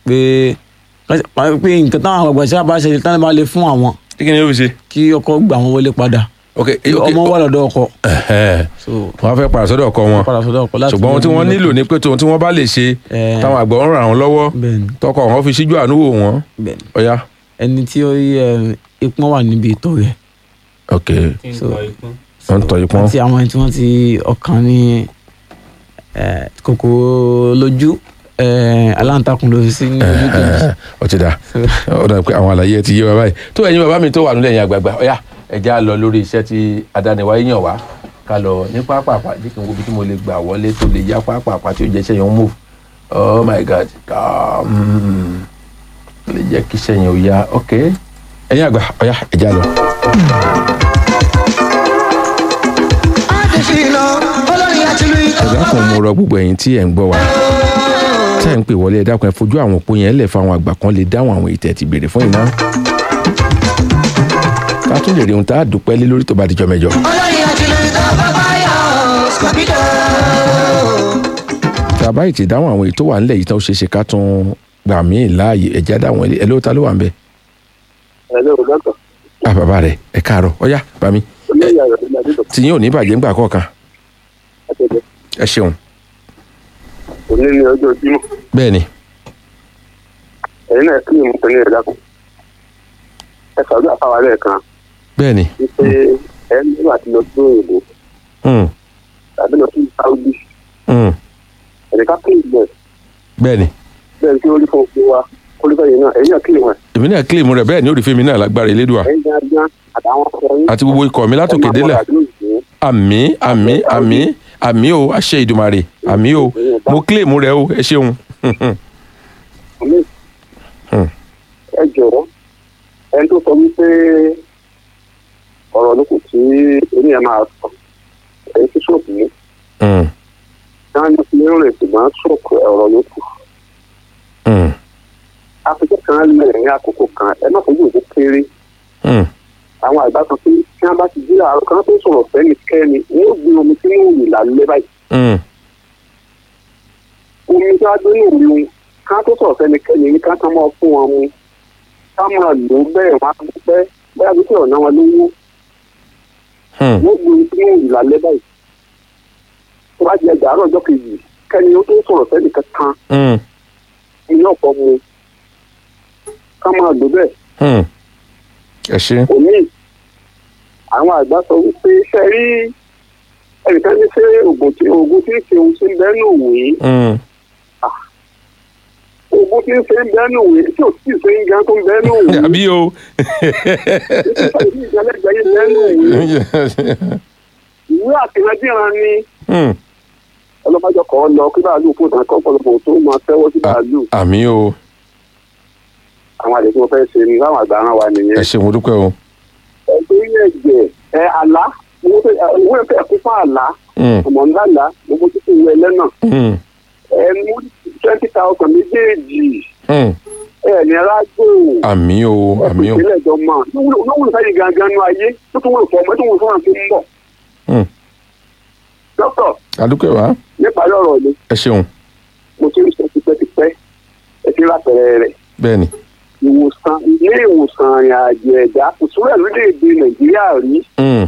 pé pé nǹkan táwọn àgbàgbà sábà bá ṣe tán bá lè fún àwọn kí ni yóò fi ṣe. kí ọkọ gbà wọn wọlé padà ok ọmọ wà lọ́dọ̀ ọkọ Ẹ̀hẹ́. so wọ́n fẹ́ padà sọ́dọ̀ ọkọ wọn padà sọ́dọ̀ ọkọ láti ṣùgbọ́n ohun tí wọ́n nílò ni pé ohun tí wọ́n bá lè ṣe Eh. táwọn àgbà ń ràn wọ́n lọ́wọ́ bẹ́ẹ̀ni tọkọ wọn fi síjú àánú wò wọ́n bẹ́ẹ̀ni ọ̀ya. ẹni tí ó rí ẹ ipọn wà níbi ìtọ̀ rẹ̀ ok so wọ́n ń tọ́ ipọ́n. àti àwọn ẹni tí wọ́n ti ọkàn ní ẹ, kòkòrò lójú ẹ, aláǹtakùn ló sí ní ojú kejì ó ti dà ó dà pé àwọn àlàyé ẹ ti yé wa báyìí tó ẹ̀yin bàbá mi tó wà nílẹ̀ yẹn àgbààgbà ọ̀ya ẹ já lọ lórí iṣẹ́ tí adániwáyé yàn wá ká lọ ní pápápá bí kí n wo bí tí mo lè gbà wọlé tó lè yá pápápá tí ó jẹ́ iṣẹ́ yẹn ń move oh my god ah, mm, tó lè jẹ́ kí iṣẹ́ yẹn ò yá ok ẹ̀yin àgbà ọ̀ya ẹ já lọ. ẹ dákun mo rọ gbogbo ẹ̀yin tí ẹ ń gbọ́ wa tí ẹ ń pè wọlé ẹ dákun ẹ fojú àwọn òpó yẹn lẹ̀ fáwọn àgbà kan lè dáhùn àwọn ìtẹ̀ ti béèrè fún iná ká tún lè rí ohun tá a dúpẹ́ lé lórí tó bá dijọ́ mẹ́jọ. tá a bá ìtì dáhùn àwọn èyí tó wà nílẹ̀ yìí tán ó ṣeé ṣe ká tún gbà míì láàyè ẹ̀já dáhùn ẹ̀ ló ta ló wà ń bẹ̀. Hello, doctor. bá bàbá rẹ̀ ẹ káàárọ̀ ọ̀yá bá mi Olóyè Ayọ̀ ní Adédọ̀. tìyín ò ní bàjẹ́ ńgbà kọ̀ọ̀kan Àtẹ̀jẹ́. ẹ ṣeun Òní ni ọjọ́ Jímọ̀. bẹ́ẹ̀ ni Ẹ̀yin náà kí ìmú pẹ̀lú ẹ̀dá kan. Ẹ sọ̀rọ̀ àfáwà lẹ́ẹ̀kan bẹ́ẹ̀ ni wípé ẹ nígbà tí lọ sí òyìnbó Hmm, tàbí lọ sí Saudi. hmm, Ẹ̀ka kí ìgbẹ́ bẹ́ẹ̀ ni bẹ́ẹ̀ tí ó rí fún òfin wa. Olùkọ́ yìí náà ẹ̀yin náà kí ìwọ̀n. èmi náà kílèmù rẹ̀ bẹ́ẹ̀ ni ó rí fèmí náà lágbára elédùà Ẹ̀yin náà gbọ́n àtàwọn ọkọ yín. àti gbogbo ikọ̀ mi látòkè délẹ̀ àmì àmì àmì àmì o àṣẹ ìdùmarè àmì o mo kílèmù rẹ̀ o ẹ ṣeun Hmm. Ẹ jọ̀wọ́ ẹni tó sọ wípé ọ̀rọ̀ ló kù tí oníyẹn máa sọ. Ẹ̀yin tí sọ̀tù ní. Hmm, Náà ní fi ń rìn ṣùgbọ́n sọ̀kù ọ̀rọ̀ ló kù. hmm, afẹ́fẹ́ kan lẹ̀ ní àkókò kan ẹ má fojú òkú kéré hmm, àwọn àgbà kan pé tí wọ́n bá ti jí àárọ̀ kan tó sọ̀rọ̀ fẹ́nikẹ́ni wọ́n ó gbé omi sínú òòlù lálẹ́ báyìí hmm, omi tí wọ́n á gbé ní òòlù ká tó sọ̀rọ̀ fẹ́nikẹ́ni ní ká tán máa fún wọn mu ká máa lò ó bẹ́ẹ̀ wọ́n á dúpẹ́ bẹ́ẹ̀ bí kí ọ̀nà wọn lówó hmm, wọ́n gbé omi sínú òòlù lálẹ́ báyìí tó bá di ẹgbàá àárọ̀ ọjọ́ kejì kẹ́ni ó tó sọ̀rọ̀ fẹ́nìkan kan hmm, ní ọ̀pọ̀ mu ká máa lò bẹ́ẹ̀ hmm. ẹ ṣe òní àwọn àgbà sọ wípé ṣe rí ẹnìkan ní ṣe oògùn tí oògùn tí ń ṣe ohun tí ń bẹ́ẹ̀ nù wí Hmm, oògùn tí ń ṣe ń bẹ́ẹ̀ nù wí tí ò tí ì ṣe ń gan tó ń bẹ́ẹ̀ nù wí àbí o tí ìjọlẹ́gbẹ̀ẹ́ yìí bẹ́ẹ̀ nù wí ìwé àtìlẹ́dìran ni Hmm, ọlọ́mọdé kọ́ ọ lọ kí bàálù fún ìtàn kan pọ̀lọpọ̀ tó máa tẹ́wọ́ sí bàálù àmì o àwọn àlejò wọn fẹ́ ṣe ni láwọn àgbà ara wa ẹ nìyẹn ṣe mo dúpẹ́ o ẹgbẹ́ ilé ẹgbẹ́ ẹ àlá owó ẹ̀fẹ́ kú fún àlá Hmm, ọmọ ńlá là gbogbo títí ìwé ẹlẹ́nà hmm, ẹ mú twenty thousand méjèèjì hmm. ẹ ní rágbó àmì o àmì o ìpínlẹ̀ ìjọba lówùlò sáyé gangan nu ayé tó tún wọ́n fọmọ tó wọ́n fọmọ tó ń bọ̀. Hmm, dókítà adúpẹ́ wa níparí ọ̀rọ̀ mi ẹ ṣeun mo ti ń sọ tipẹ́tipẹ́ ẹ ti rà pẹ̀rẹ̀ rẹ̀ bẹ́ẹ̀ ni ìwòsàn ilé ìwòsàn àrìn àjò ẹ̀dá kò sórí ẹ̀ lórílẹ̀‐èdè nàìjíríà rí Hmm.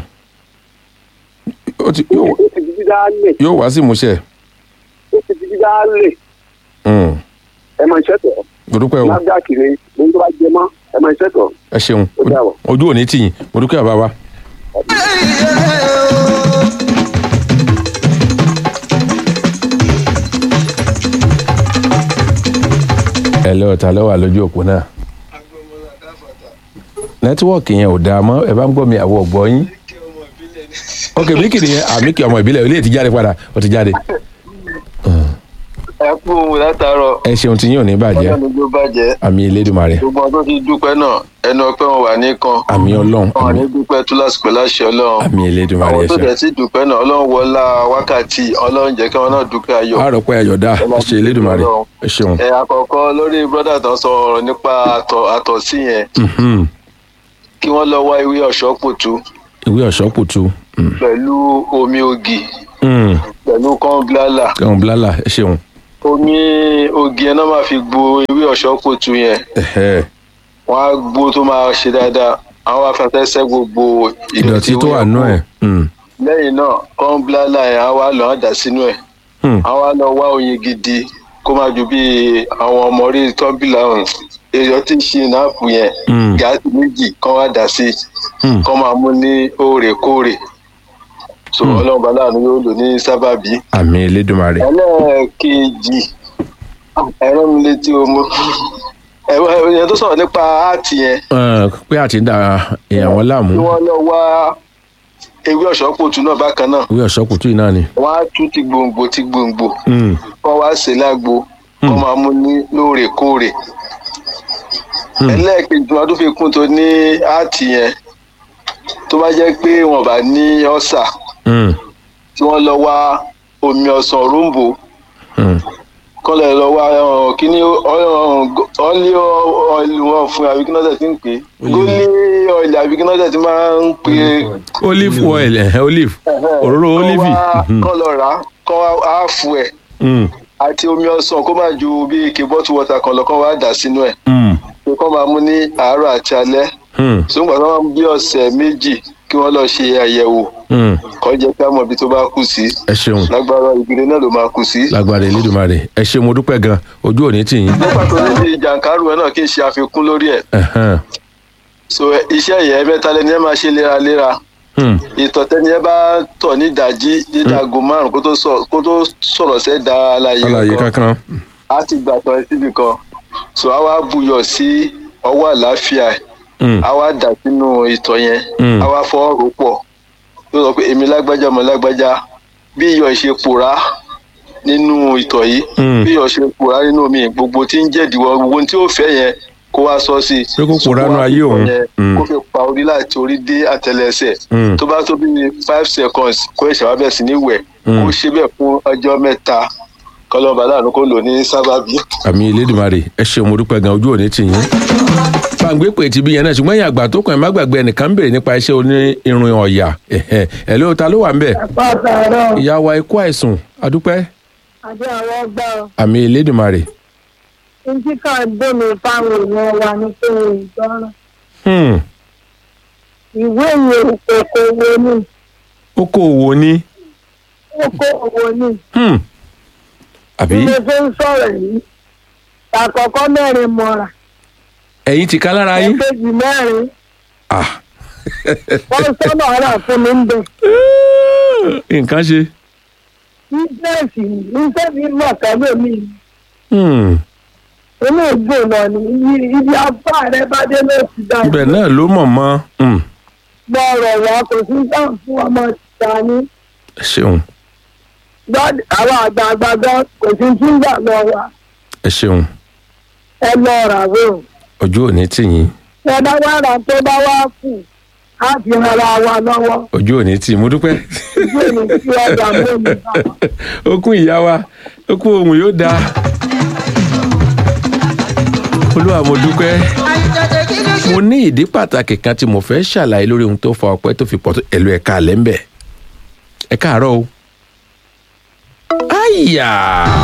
ó ti ó yóò- ti di dídá lẹ̀ yóò wá sí ìmúṣẹ ó ti di dídá lẹ̀ Hmm, ẹ máa ṣẹ́ tọ̀ mo dúpẹ́ o NAFDAC ni ohun tó bá jẹ mọ́ ẹ máa ṣẹ́ tọ̀ ẹ ṣeun Ó dàbọ̀. ojú òní tìyìn mo dúpẹ́ bàbá wa. ẹ lọ ta ló wà lójú òpó náà nẹ́tíwọ́ọ̀kì yẹn ò dáa mọ́ ẹ bá ń gbọ́ mi àwọ̀ ọ̀gbọ́ yín ok mílíkì nìyẹn àmíkì ọmọ ìbílẹ̀ ilé ti jáde padà ó ti jáde ẹ kú ohun látàárọ̀ ẹ ṣeun tí yín ò ní bàjẹ́ ọlọ́run ló bàjẹ́ àmì elédùnmarè gbogbo ọdún ti dúpẹ́ náà ẹnu ọpẹ́ wọn wà ní kan àmì ọlọ́run wọn ní àmì- dúpẹ́ tú lásìkò láṣẹ ọlọ́run àmì elédùnmarè àwọn ẹ tó ṣeun dẹ̀ sí dúpẹ́ náà ọlọ́run wọlá wákàtí ọlọ́run jẹ́ kí wọn náà dúpẹ́ ayọ̀ àròpọ̀ ayọ̀dá ẹ ṣe elédùnmarè ẹ ṣeun. ẹ àkọ́kọ́ lórí brọ́dà tó ń sọ ọ̀rọ̀ nípa àtọ̀ àtọ̀sí yẹn Mhm. kí wọ́n lọ wá ìwé ọ̀ṣọ́ pòtú ìwé ọ̀ṣọ́ kùtù pẹ̀lú omi ògì Mm. pẹ̀lú kọ́ńblálà ẹ̀hún blálà ẹ ṣeun ó omi ogi ẹ̀ náà máa fi gbo ewé ọ̀ṣọ́ kòtù yẹn Ẹ̀hẹ́. wọ́n á gbó tó máa ṣe dáadáa àwọn afẹ́fẹ́sẹ́ gbogbo ìdọ̀tí tó wà nú ẹ̀. Mm. lẹ́yìn náà kọ́ńbláàlà ẹ̀ á wá lọ́ọ́ dà sínú ẹ̀ Hmm. á wá lọ wá oyin gidi kó má ju bí àwọn ọmọ orí tọ́bìlà èèyàn tí ń ṣe náàpù yẹn Hmm. gáàsì méjì kán wá dà sí Hmm. kán máa mú ní òòrèkóòrè so ọlọ́run bá láàánú yóò lò ní sábàbí àmì elédùnmarè. ẹlẹ́ẹ̀kejì ẹ̀rọ mi létí omo ẹ̀rọ ìyẹn tó sọ̀rọ̀ nípa áàtì yẹn Ẹ, pé àti ń da èèyàn wọn láàmú tí wọ́n lọ wá ewé ọ̀ṣọ́pọ̀tù náà bákan náà wí ọ̀ṣọ́kùtù yìí náà ni. wọ́n á tú ti gbòǹgbò ti gbòǹgbò Mm. kọ́ wá ṣe lágbo kọ́ Hmm. máa mú ní lóòrèkóòrè Hmm. ẹlẹ́ẹ̀kejì wọn tó fi kún tó ní áàtì yẹn tó bá jẹ́ pé wọn bá ní ọ̀sà Mm. tí wọ́n lọ wá omi ọsàn róńbò Mm. kọ́lẹ̀ lọ wá ọ̀hún kíní ọ́lí ọ̀ìlì wọn fún àbí kí náà tẹ̀ ti ń pè é gólí ọ̀ìlì àbí kí náà tẹ̀ ti máa ń pè é olive oil ẹ̀hẹ́ olive òróró olive. Mhm. kọ́ lọ rà á kọ́ á fún ẹ̀ Mm. àti omi ọsàn kó má ju bí ike bọ́tù wọ́tà kan lọ kọ́ wá dà sínú ẹ̀ Mm. pé kọ́ máa mú ní àárọ̀ àti alẹ́ Mm. ṣùgbọ́n tó máa ń bí ọ̀sẹ̀ méjì kí wọ́n lọ ṣe àyẹ̀wò Mm. kọ́ jẹ́ ká mọ̀ ibi tó bá kù sí ẹ ṣeun lágbára ìgbìlẹ̀ náà ló máa kù sí. lágbára elédùnmarè ẹ ṣe mo dúpẹ́ gan ojú òní tì yín. nípa tó ní ti jàǹkárù ẹ náà kí n ṣe àfikún lórí ẹ̀ Ẹ̀hẹ́n. so iṣẹ́ yẹn mẹ́ta lẹni ẹ máa ṣe léraléra Mm. ìtọ̀tẹ́ni ẹ bá tọ̀ ní ìdájí dídàgò márùn kó tó sọ- kó tó sọ̀rọ̀ sẹ́ da àlàyé àlàyé kan kankan. á ti gbà tọ̀ ẹ síbi kan so á wá buyọ̀ sí ọwọ́ àlàáfíà ẹ̀ Mm. á wá dà sínú ìtọ̀ yẹn Mm. á wá fọ́ rò pọ̀ yóò sọ pé èmi lágbájá ọmọ lágbájá bí iyọ̀ ṣe pòórá nínú ìtọ̀ yìí Mm. bí iyọ̀ ṣe pòórá nínú omi gbogbo tí ń jẹ̀díwọ́ gbogbo tí ó fẹ́ yẹn kó wá sọ sí i. Pé kó pòórá nínú ayé òun. Mm. kó fi pa orí láti orí dé àtẹlẹsẹ̀ Mm. tó bá tó bí five seconds kó ẹ̀ṣẹ̀ wá bẹ̀ sí ní wẹ̀ Mm. kó ṣe bẹ́ẹ̀ fún ọjọ́ mẹ́ta kọlọ́ba láàánú kó lò ní sábàbí. àmì elédùnmarè ẹ ṣe mo dúpẹ́ gan ojú òní tì yín. gbàgbé pè tí bí yẹn náà ṣùgbọ́n ìyá àgbà tó kàn ẹ́ má gbàgbé ẹnìkan ń béèrè nípa iṣẹ́ oní irun ọ̀yà ẹ̀hẹ́ ẹ̀ ló ta ló wà ń bẹ̀. pàtàkì ìyá wa ikú àìsùn adúpẹ́ àti àwọn ọgbà àmì elédùnmarè. ntí kan gbómi fáwọn èèyàn wa ní pé ìgbọràn Hmm. ìwé ìwé okòwò ni okòòwò ni. okòwò ni Hmm. àbí bí mo ṣe ń sọ̀rọ̀ yìí àkọ́kọ́ mẹ́rin mọ́ra ẹ̀yin ti ká lára yín. ẹ̀kejì mẹ́rin Ah. wọ́n sọ́nà ọ̀rà fún mi ń bẹ̀ nǹkan ṣe. bísíǹsì iṣẹ́ mi mọ̀ kálẹ̀ mi Hmm. inú ìgbò náà ni ibi- ibi afá rẹ bá dé ló ti dá ibẹ̀ náà ló mọ̀ mọ́. Hmm. gbọ́rọ̀ wá kò sí sáà fún ọmọ tìta ní ẹ ṣeun gbọ́dọ̀ àwọn àgbààgbà gan kò sí tí ń gbà lọ wa ẹ ṣeun ẹ lọ rà wò ojú òní tì yín ẹ bá wá rà tó bá wá kù á fi ara wa lọ́wọ́ ojú òní tì mo dúpẹ́. ojú èmi tí ọjà mọ́ mi bá wa. okun ìyá wa okun ohun yóò dáa olúwa mo dúpẹ́ mo ní ìdí pàtàkì kan tí mo fẹ́ ṣàlàyé lórí ohun tó fa ọpẹ́ tó fi pọ̀ tó ẹ̀lú ẹ̀ka àlẹ́ ń bẹ̀ ẹ káàárọ̀ o. àyà